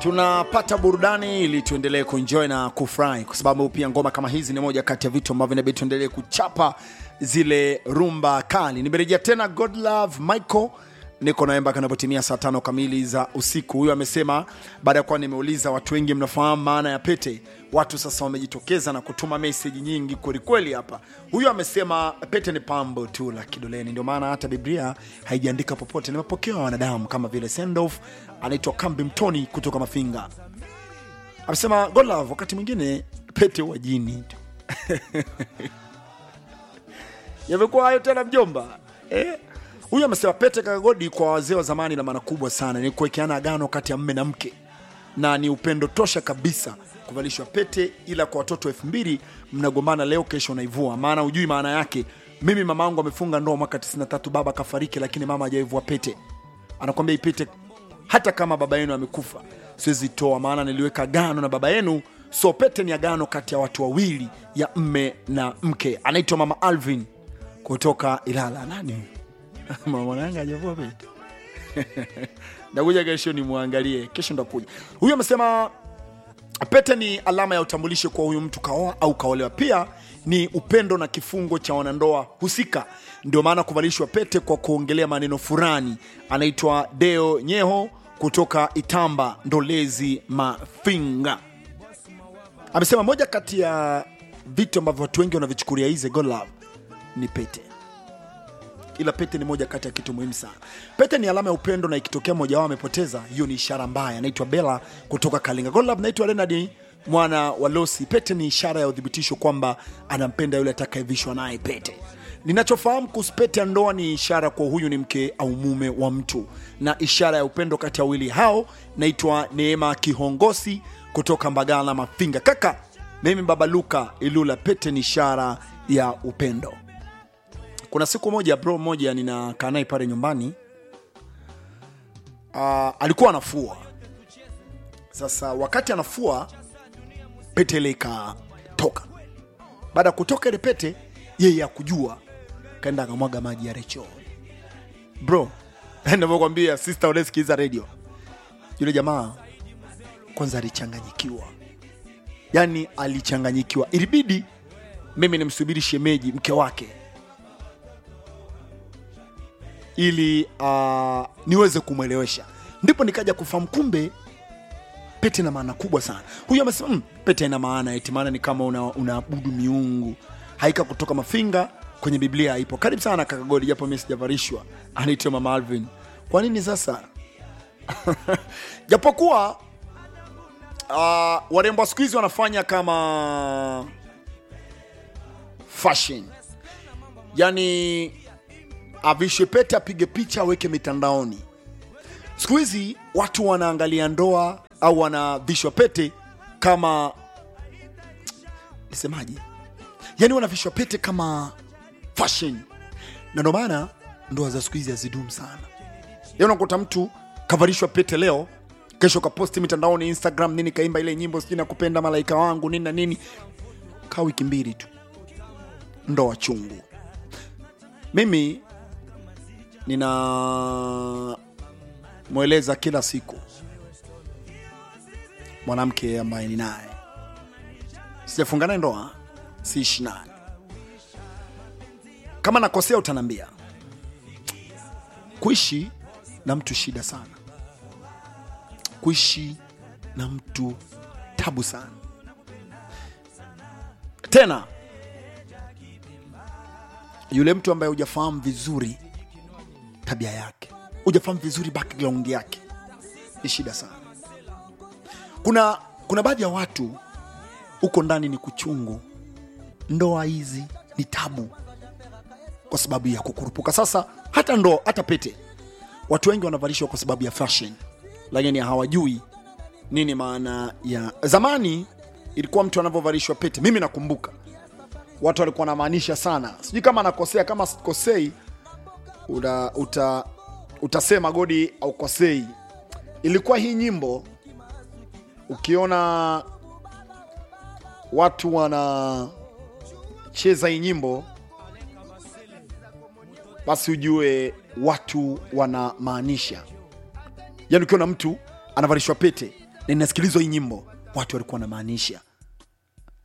tunapata burudani ili tuendelee kuenjoy na kufurahi, kwa sababu pia ngoma kama hizi ni moja kati ya vitu ambavyo inabidi tuendelee kuchapa zile rumba kali. Nimerejea tena God Love Michael niko naye mpaka anapotimia saa tano kamili za usiku. Huyu amesema baada ya kuwa nimeuliza watu wengi mnafahamu maana ya pete, watu sasa wamejitokeza na kutuma meseji nyingi kwelikweli hapa. Huyu amesema pete ni pambo tu la kidoleni, ndio maana hata Biblia haijaandika popote. Ni mapokeo ya wanadamu kama vile Sendoff anaitwa Kambi Mtoni kutoka Mafinga amesema God Love, wakati mwingine pete huwa jini tu yamekuwa hayo tena mjomba eh? Huyu amesema pete kagodi kwa wazee wa zamani na maana kubwa sana, ni kuwekeana agano kati ya mme na mke, na ni upendo tosha kabisa kuvalishwa pete, ila kwa watoto elfu mbili mnagombana leo, kesho unaivua, maana hujui maana yake. Mimi mama yangu amefunga ndoa mwaka 93 baba kafariki, lakini mama hajaivua pete. Anakwambia ipete hata kama baba yenu amekufa, siwezi toa, maana niliweka agano na baba yenu. So pete ni agano kati ya watu wawili, ya mme na mke. Anaitwa mama Alvin kutoka Ilala. Nani huyu? mama mwanangu hajavua pete ndakuja kesho nimwangalie, kesho ndakuja. Huyu amesema pete ni alama ya utambulisho kwa huyu mtu kaoa au kaolewa. Pia ni upendo na kifungo cha wanandoa husika, ndio maana kuvalishwa pete kwa kuongelea maneno fulani. Anaitwa Deo Nyeho kutoka Itamba, Ndolezi, Mafinga. Amesema moja kati ya vitu ambavyo watu wengi wanavichukulia hizi God love ni pete ila pete ni moja kati ya kitu muhimu sana. Pete ni alama ya upendo, na ikitokea mmoja wao amepoteza, hiyo ni ishara mbaya. Anaitwa Bella kutoka Kalinga. God love, naitwa Leonard mwana wa Losi. Pete ni ishara ya udhibitisho kwamba anampenda yule atakayevishwa naye pete. Ninachofahamu kuhusu pete ya ndoa ni ishara kwa huyu ni mke au mume wa mtu, na ishara ya upendo kati ya wawili hao. Naitwa Neema Kihongosi kutoka Mbagala Mafinga. Kaka mimi baba Luka Ilula, pete ni ishara ya upendo. Kuna siku moja bro moja ninakaa naye pale nyumbani uh, alikuwa anafua. Sasa wakati anafua pete ile ikatoka. Baada ya kutoka ile pete, yeye akujua, kaenda akamwaga maji ya Recho. Bro, navyokwambia sister, unasikiza radio, yule jamaa kwanza alichanganyikiwa, yaani alichanganyikiwa, ilibidi mimi nimsubiri shemeji mke wake ili uh, niweze kumwelewesha, ndipo nikaja kufahamu kumbe pete ina maana kubwa sana. Huyu amesema mm, pete ina maana eti maana ni kama unaabudu una miungu. Haika kutoka Mafinga kwenye Biblia ipo. Karibu sana kaka Godi, japo mimi sijavarishwa. Anaitwa mama Alvin. Kwa nini sasa? Japokuwa uh, warembo wa siku hizi wanafanya kama fashion, yani avishwe pete apige picha aweke mitandaoni. Siku hizi watu wanaangalia ndoa au wanavishwa pete kama nisemaje, yani wanavishwa pete kama fashion, na ndio maana ndoa za siku hizi hazidumu sana. Yani unakuta mtu kavalishwa pete leo, kesho kaposti mitandaoni Instagram nini, kaimba ile nyimbo sijui nakupenda malaika wangu nini na nini, kaa wiki mbili tu, ndoa chungu. Mimi nina mweleza kila siku mwanamke ambaye ni naye sijafunga naye ndoa, siishi naye. Kama nakosea utanambia. Kuishi na mtu shida sana, kuishi na mtu tabu sana. Tena yule mtu ambaye hujafahamu vizuri tabia yake, hujafahamu vizuri background yake, ni shida sana. Kuna kuna baadhi ya watu huko ndani ni kuchungu. Ndoa hizi ni tabu kwa sababu ya kukurupuka. Sasa hata ndoa, hata pete, watu wengi wanavalishwa kwa sababu ya fashion, lakini hawajui nini maana ya. Zamani ilikuwa mtu anavyovalishwa pete, mimi nakumbuka watu walikuwa wanamaanisha sana, sijui kama nakosea, kama sikosei uta, uta, utasema Godi aukosei. Ilikuwa hii nyimbo, ukiona watu wanacheza hii nyimbo, basi ujue watu wanamaanisha. Yani ukiona mtu anavalishwa pete na inasikilizwa hii nyimbo watu walikuwa wanamaanisha